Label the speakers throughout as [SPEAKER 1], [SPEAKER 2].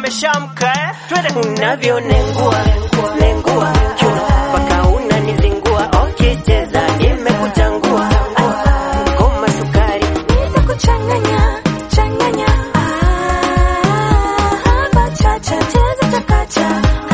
[SPEAKER 1] ameshamka eh? Twende.
[SPEAKER 2] unavyonengua nengua kiuno mpaka unanizingua okicheza imekuchangua ngoma sukari
[SPEAKER 3] Nitakuchanganya, changanya. Ah, bachacha, cheza chakacha.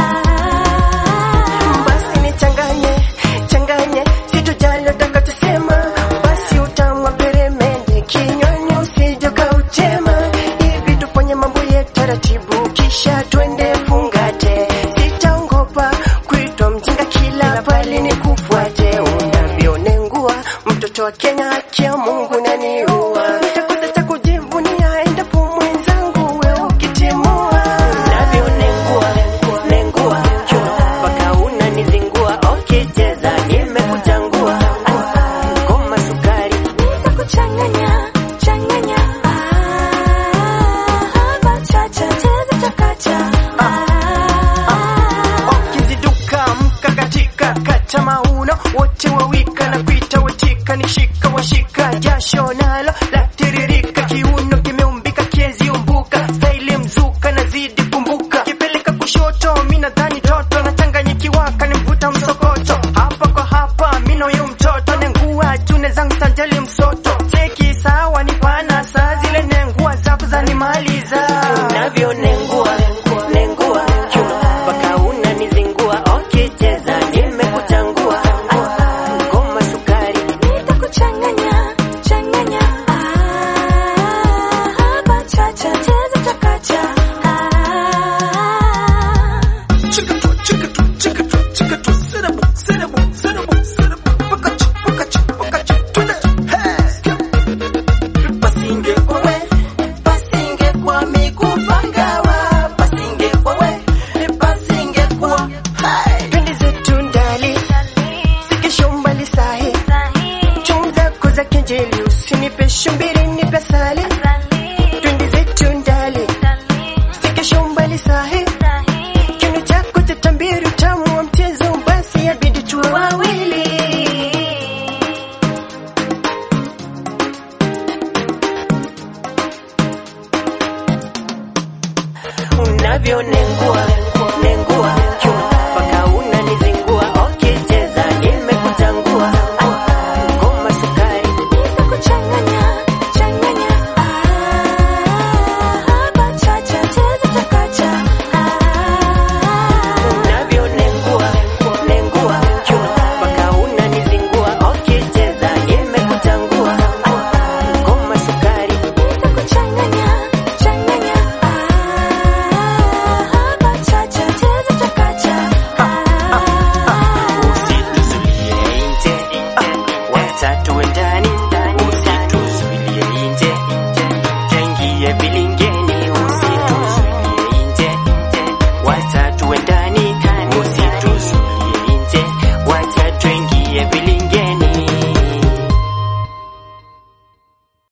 [SPEAKER 3] Ah.
[SPEAKER 2] basi nichanganye changanye sitojali utakachosema basi utamu wa peremende kinywani usije ukauchema hivi tufanye mambo yetu taratibu kisha twende fungate sitaongopa kuitwa mjinga kila pale ni kufuate unavyonengua mtoto wa Kenya haki ya Mungu naniua nitakosa cha kujivunia endapo mwenzangu we ukitimua unavyonengua nengua kiuno mpaka unanizingua okicheza imekuchangua ngoma sukari
[SPEAKER 3] Nitakuchanganya, changanya. Ah, bachacha, cheza chakacha. Ah.
[SPEAKER 2] ukiziduka mka katika kata mauno wote wawika na kuita watika nishika washika jasho nalo latiririka kiuno kimeumbika kieziumbuka staili mzuka nazidi kumbuka kipeleka kushoto mi nadhani toto nachanganyikiwaka nimvuta msokoto